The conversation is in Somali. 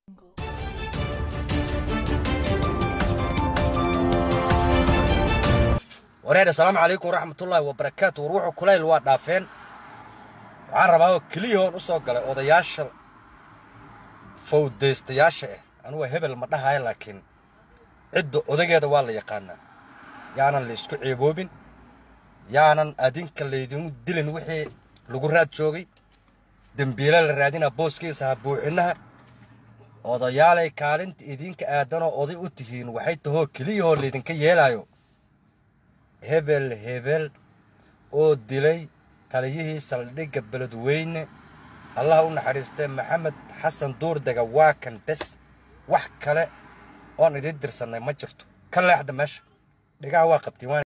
wareer assalaamu calaykum waraxmatullaahi wabarakaatu war wuxuu kulayl waa dhaafeen waxaan rabaa oo keliya hoon u soo galay odayaasha fawdaystayaasha ah anugu hebel ma dhahayo laakiin cidda odageeda waa la yaqaanaa yaanan la isku ceeboobin yaanan adinka laydin dilin wixii lagu raad joogay dembiile la raadinaa booskiisa ha buuxinaha odayaalay kaalinta idinka aadanoo oday u tihiin waxay tahoo keliyahoo laydinka yeelaayo hebel hebel oo dilay taliyihii saldhigga beledweyne allaha u naxariistee maxamed xasan duurdega waa kan bes wax kale oon idiin dirsannay ma jirto ka leexda meesha dhigaha waa qabtiin